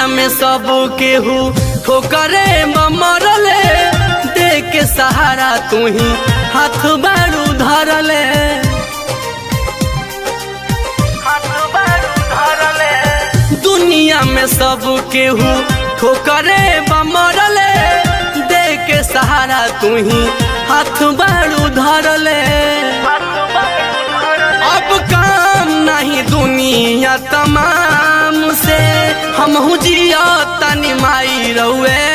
में सब केहू ठोकरे मरले दे के सहारा तू ही हाथ बारू धरले दुनिया में सब केहू ठोकरे मरले दे के सहारा तू ही हाथ बारू धरले अब काम नहीं दुनिया तमाम से हम जिया तनी माई रउए